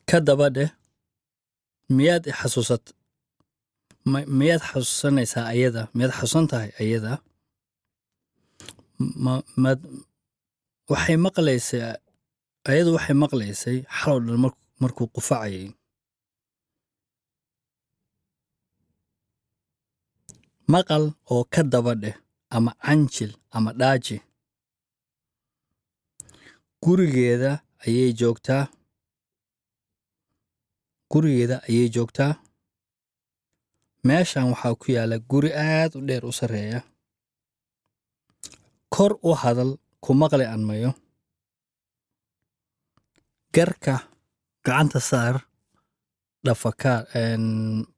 ka daba dheh miyaad i xasuusat ma- miyaad xasuusanaysaa ayada miyaad xasuusan tahay ayada ma mad waxay maqlaysay ayadu waxay maqlaysay xalow dhan mar- markuu qufacayay maqal oo ka daba dheh ama canjil ama dhaaji gurigeeda ayay joogtaa gurigeeda ayay joogtaa meeshan waxaa ku yaalla guri aad u dheer u sarreeya kor u hadal ku maqli anmayo garka gacanta saar dhafakaar